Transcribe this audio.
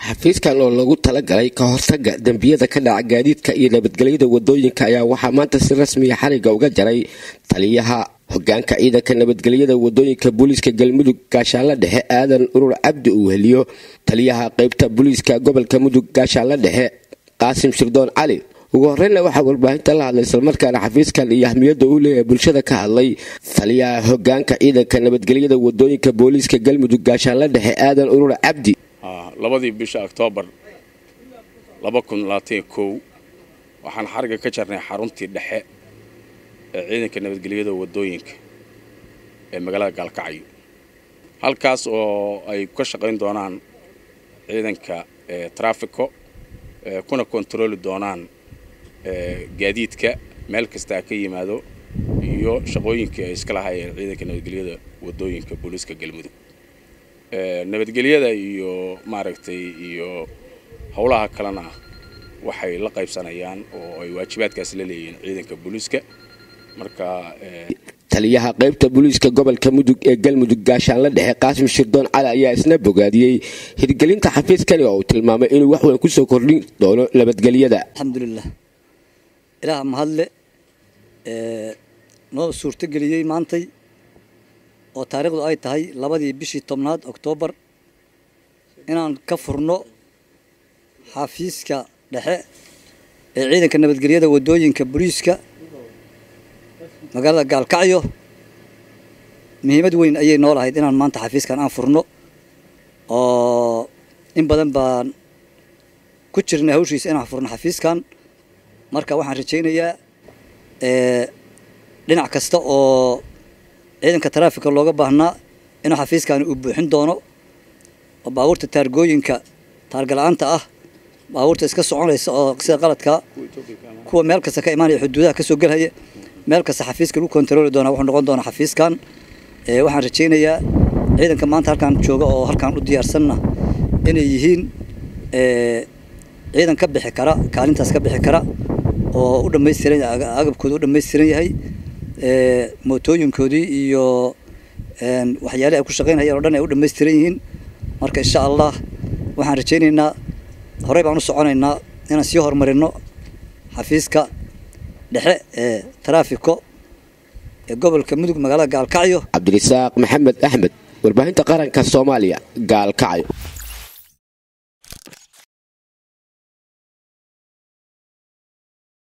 xafiiskan oo lagu talagalay ka hortaga dembiyada ka dhaca gaadiidka iyo nabadgelyada wadooyinka ayaa waxaa maanta si rasmiya xariga uga jaray taliyaha hogaanka ciidanka nabadgelyada wadooyinka booliiska galmudug gaashaanla dhexe aadan urur cabdi uu heliyo taliyaha qeybta booliiska gobolka mudug gaashaanla dhexe qaasim shirdoon cali ugu horeyna waxaa warbaahinta la hadlay islamarkaana xafiiskan iyo ahmiyadda uu leeyahay bulshada ka hadlay taliyaha hogaanka ciidanka nabadgelyada wadooyinka booliiska galmudug gaashaanla dhexe aadan urur cabdi labadii bisha oktoobar waxaan xariga ka jarnay xaruntii dhexe ee ciidanka nabadgelyada wadooyinka ee magaalada gaalkacyo halkaas oo ay ka shaqayn doonaan ciidanka trafico kuna kontarooli doonaan gaadiidka meel kastaa ka yimaado iyo shaqooyinkii ay iska lahaayeen ciidanka nabadgelyada wadooyinka booliiska galmudug nabadgelyada iyo maaragtay iyo howlaha kalena waxay la qaybsanayaan oo ay waajibaadkaas la leeyihiin ciidanka booliiska marka taliyaha qaybta booliiska gobolka mudug ee galmudug gaashaanla dhexe qaasim shirdoon cali ayaa isna bogaadiyey hirgelinta xafiiskani oo uu tilmaamay inuu wax weyn kusoo kordhin doono nabadgelyada alxamdulilah ilaah mahadle noo suurtogeliyey maantay oo taariikhdu ay tahay labadii bishii tobnaad oktoobar inaan ka furno xafiiska dhexe ee ciidanka nabadgelyada wadooyinka booliiska magaalada gaalkacyo muhiimad weyn ayay noo lahayd inaan maanta xafiiskan aan furno oo in badan baan ku jirnay hawshiisa inaan furno xafiiskan marka waxaan rajaynayaa dhinac kasta oo ciidanka taraafika looga baahnaa inuu xafiiskani uu buuxin doono oo baabuurta taargooyinka taargala-aanta ah baabuurta iska soconaysa oo sida qaladka kuwa meel kasta ka imaanaya xuduudaha kasoo gelhaya meel kasta xafiiska lagu kontarooli doona wuxuu noqon doonaa xafiiskan waxaan rajaynayaa ciidanka maanta halkaan jooga oo halkaan u diyaarsanna inay yihiin ciidan ka bixi kara kaalintaas ka bixi kara oo u dhamaystiran agabkooda u dhamaystiran yahay mootooyinkoodii iyo waxyaalihi ay ku shaqaynayeen o dhan ay u dhamaystiran yihiin marka insha allah waxaan rajaynaynaa horey baan u soconaynaa inaan sii horumarino xafiiska dhexe ee taraafiko ee gobolka mudug magaalada gaalkacyo cabdirasaaq maxamed axmed warbaahinta qaranka soomaaliya gaalkacyo